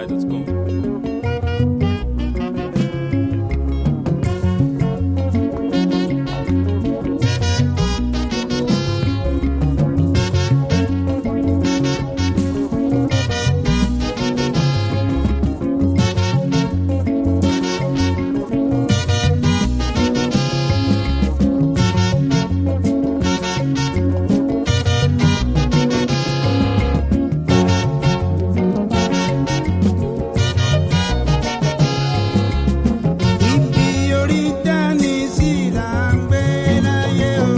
fujinaija.com. Ibi orí dání sí là ń gbé láyé o.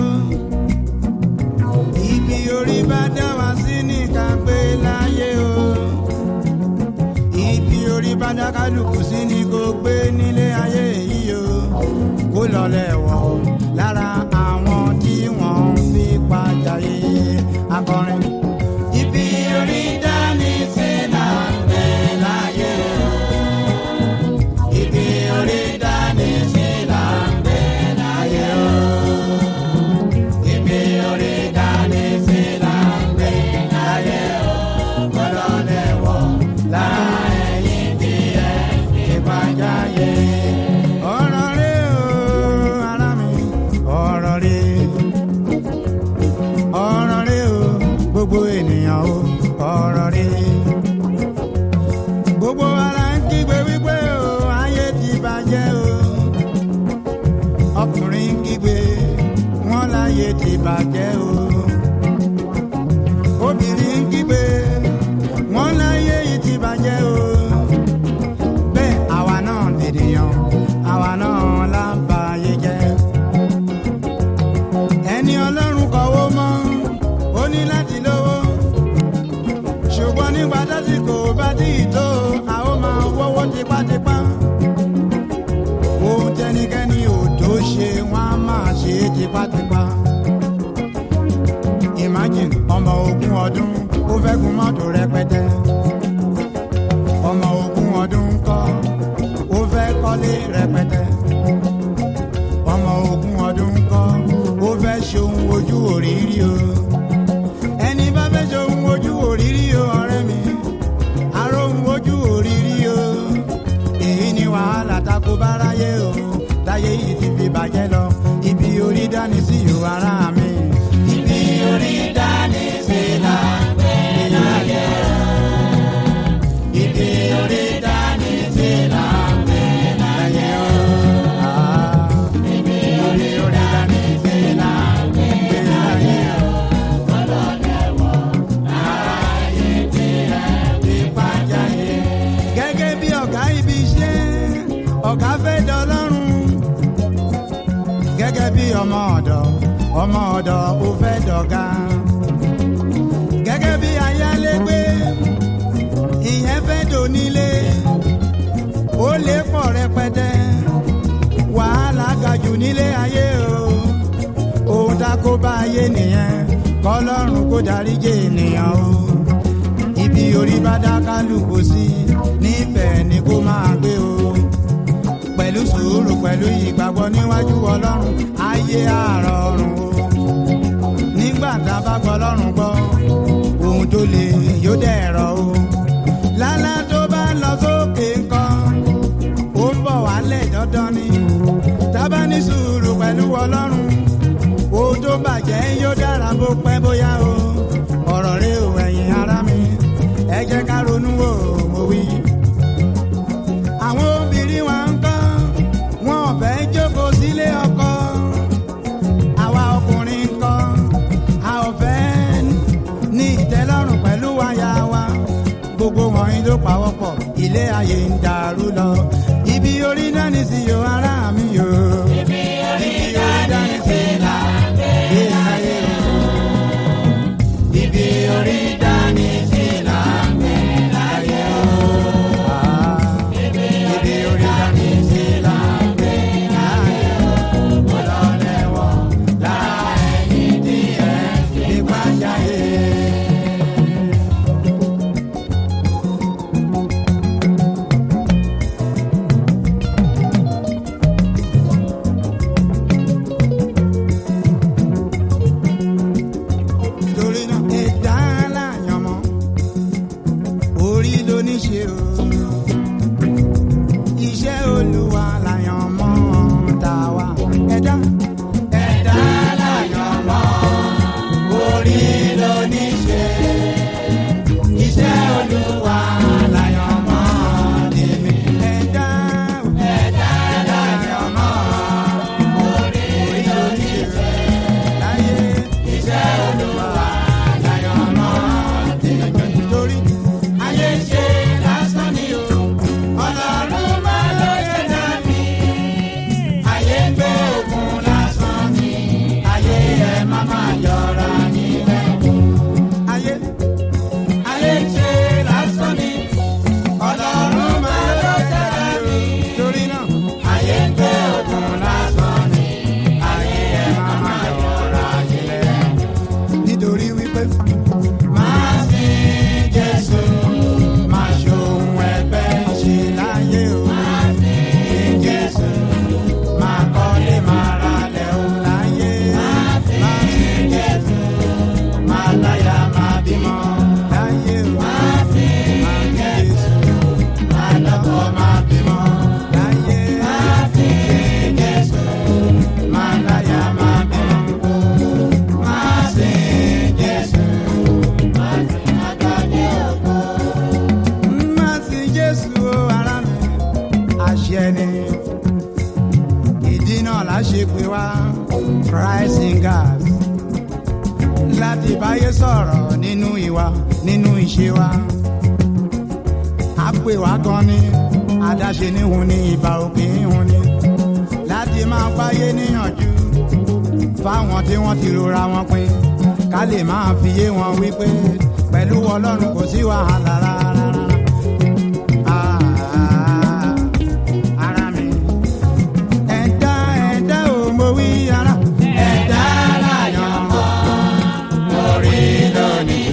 Ibi orí bá dá wa sí ní ká gbé láyé o. Ibi orí bá dá kálukú sí ní kó gbé nílé ayé yìí o. Kó lọlẹ̀ wọ̀ lára àwọn tí wọ́n ń fi pàjáyé akọrin. Ibi orí dání sí là ń gbé láyé o. Ibi orí dání sí là ń gbé láyé o. Ibi orí dání sí là ń gbé láyé o. Gbọ́dọ̀ lẹ́wọ̀ láàyè tí ẹ ìpàjáyé. Ọ̀rọ̀ rẹ o, ará mi, ọ̀rọ̀ rẹ. Ọ̀rọ̀ rẹ o, gbogbo ènìyàn o, ọ̀rọ̀ rẹ gbogbo ara ń kígbe wípé o ayé ti bàjẹ́ o ọkùnrin ń kígbe wọn láyé ti bàjẹ́ o obìnrin ń kígbe wọn láyé yìí ti bàjẹ́ o bẹ́ẹ̀ àwa náà lèdèyàn àwa náà là ń ba ayé jẹ́ ẹni ọlọ́run kọ̀wé mọ́ ó ní láti lówó ṣùgbọ́n nígbà tásìkò bá tí ì tó a ó máa wọ́wọ́ tipátipá. ohun tẹnikẹ́ni ò tó ṣe wọ́n á máa ṣe é tipátipá. imagine ọmọ ogún ọdún ó fẹ́ gun mọ́tò rẹpẹtẹ. ọmọ ogún ọdún kọ́ ó fẹ́ kọ́lé rẹpẹtẹ. ọmọ ogún ọdún kọ́ ó fẹ́ ṣe ohun ojú òrírí o ẹni bá fẹ́ ṣe ohun ojú òrírí o ọ̀rẹ́ mi aró ohun ojú òrírí o èyí ni wàhálà tako báráyé o táyé yìí ti fi bàjẹ́ lọ ibi orí dání sí o ara mi. ibi orí dání sí là ń gbé láyé o. ibi orí dání sí là ń gbé láyé o. Ah, ibi orí dání sí là ń gbé láyé o. ìpàjáyé. gẹ́gẹ́ bí ọ̀gá ibi iṣẹ́ ọ̀gá fẹ́ dọlọ́run. gẹ́gẹ́ bí ọmọ ọ̀dọ̀ ọmọ ọ̀dọ̀ ó fẹ́ dọ̀gá. gẹ́gẹ́ bí ayálégbé ìyẹn fẹ́ dònílé. ó lè pọ̀ rẹpẹtẹ wàhálà ga jù nílé ayé o. ohun tá kó bá ayé nìyẹn kọlọ́run kó dáríjì ènìyàn o ibi orí bá dá kálukú sí níbẹ̀ ni kó máa gbé o pẹ̀lú sùúrù pẹ̀lú ìgbàgbọ́ níwájú ọlọ́run ayé àrọ̀rùn o nígbà tá a bá gbọ́ ọlọ́run gbọ́ ohun tó le yóò dẹ̀rọ̀ o lálá tó bá lọ sókè nǹkan ó ń bọ̀ wálẹ̀ dandan ni tábà ní sùúrù pẹ̀lú ọlọ́run ohun tó bàjẹ́ yóò dára bó pẹ́ bóyá o ọ̀rọ̀ rẹ ò ẹ̀yìn ara mi ẹ jẹ́ ká ronú wò mo wí. àwọn obìnrin wa ń kọ́ wọn ò fẹ́ jókòó sílé ọkọ àwa ọkùnrin ń kọ́ a ò fẹ́ ní ìtẹ́lọ́rùn pẹ̀lú aya wa gbogbo wọ̀nyí ló pawọ́pọ̀ ilé ayé ń dàrú lọ ibi orí dání sí yo ara mi yo. ibi orí dání sí là gbé láyé o. ibi orí dání sí là gbé láyé o. Ah, ibi orí dání sí là gbé láyé o. mo lọ lẹ́wọ̀ láàyè díẹ̀ nípa jáde. Vegas láti báyé sọ̀rọ̀ nínú ìwà nínú ìṣe wa. a pè wá gan ni adáṣe níhun ní ìbá òkè ìhun ni láti máa báyé níyànjú fáwọn tí wọ́n ti rora wọn pin ká lè máa fi yé wọn wípé pẹ̀lú ọlọ́run kò sí wàhálà rárá. Ah, ara mi. Ẹ̀dá ẹ̀dá ò mọ wí ara. Ẹ̀dá láyọ̀ mọ́ orí lónìí.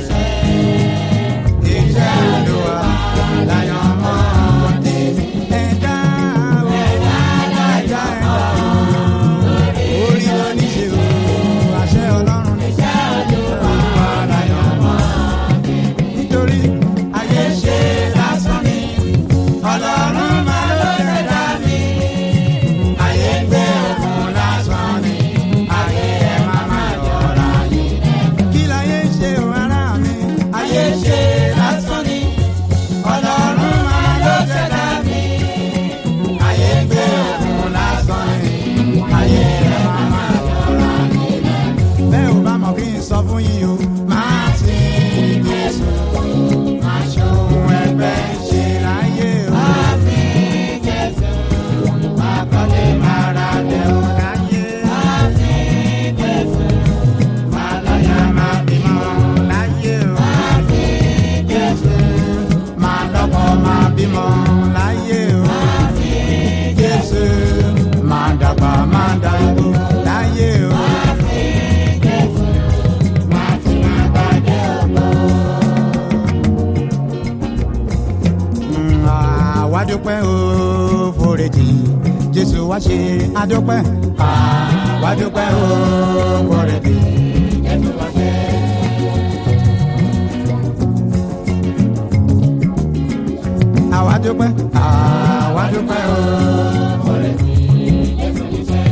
Iṣẹ́ Olúwa láyọ̀ mọ́ tèmi. Ẹ̀dá ò ẹ̀dá ẹ̀dá ò orí lónìí ṣe o. Àṣẹ Ọlọ́run ní iṣẹ́ Olúwa láyọ̀ mọ́ nítorí ayé ṣe lásán ni ọlọ́run máa ló ṣẹ̀dá mi. ayé gbé òkun lásán ni ayé ẹ máa máa yọra yín. kí láyé ṣe o ará mi. ayé ṣe lásán ni ọlọ́run máa ló ṣẹ̀dá mi. ayé gbé òkun lásán ni ayé ẹ máa máa yọra yín. bẹ́ẹ̀ ò bá mọ̀ kí n sọ fún yín o máa ti Jésù aṣòwò ẹgbẹ́ ṣe láyé o. Àmì Jésù, àkọ́lé máa ra dẹ̀ o láyé. Àmì Jésù, máa lọ́yà máa bímọ láyé o. Àmì Jésù, máa lọ́kọ máa bímọ láyé o. Àmì Jésù, máa dàgbà máa dàgbò láyé o. Àmì Jésù, máa ti máa gbàdé ọgbọ́n. àwa dúpẹ́ o foríjì jésù wá ṣe adúpẹ́ àwa dúpẹ́ o foríjì jésù wá ṣe. àwa dúpẹ́ àwa dúpẹ́ o foríjì jésù wá ṣe.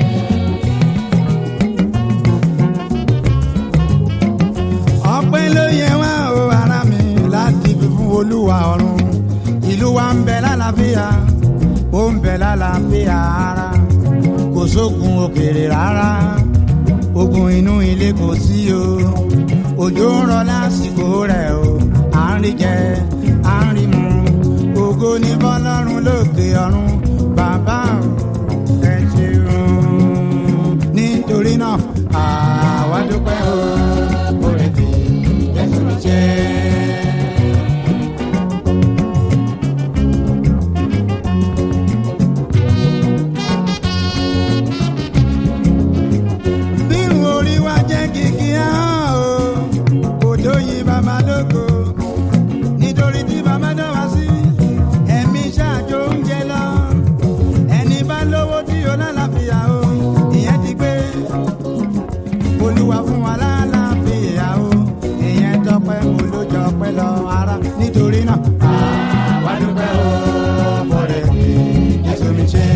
ọpẹ́ ló yẹ wá o ara mi láti fi fún olúwa ọ̀run ìlú wa ń bẹ lálàáfíà ó ń bẹ lálàáfíà ara kò sógun òkèèrè rárá ogun inú ilé kò sí o òjò ń rọ lásìkò rẹ̀ o à ń rí jẹ à ń rí mu ògo ní bọ́lọ́run lókè ọ̀run bàbá ẹ ṣeun nítorí náà àwa dúpẹ́ o orí ti jésù mi jẹ́. bírun orí wa jẹ́ kìkì hàn o kò tó yin bàbá lóko nítorí tí bàbá dá wa sí ẹ̀mí ṣáàjò oúnjẹ lọ ẹni bá lówó tí o lálàáfíà o ìyẹn ti gbé olúwa fún wa lálàáfíà o ìyẹn tọpẹ́ olójọ pẹ́ lọ ara nítorí náà àwa dúpẹ́ o fọlẹ jésù mi ṣe.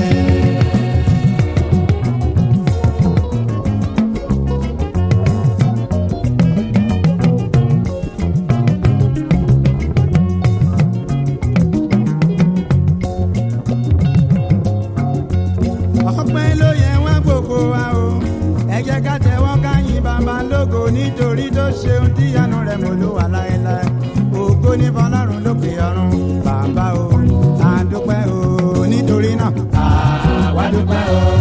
ọpẹ́ ló yẹ wá gbogbo wa o ẹ jẹ́ ká tẹ́wọ́ ká yìn bàbá lógo nítorí tó ṣeun tíyanu rẹ̀ mọ́ ló wà láéláé ògo ní fọlọ́run lókè ọ̀run bàbá o àdúpẹ́ o nítorí náà àwa dúpẹ́ o.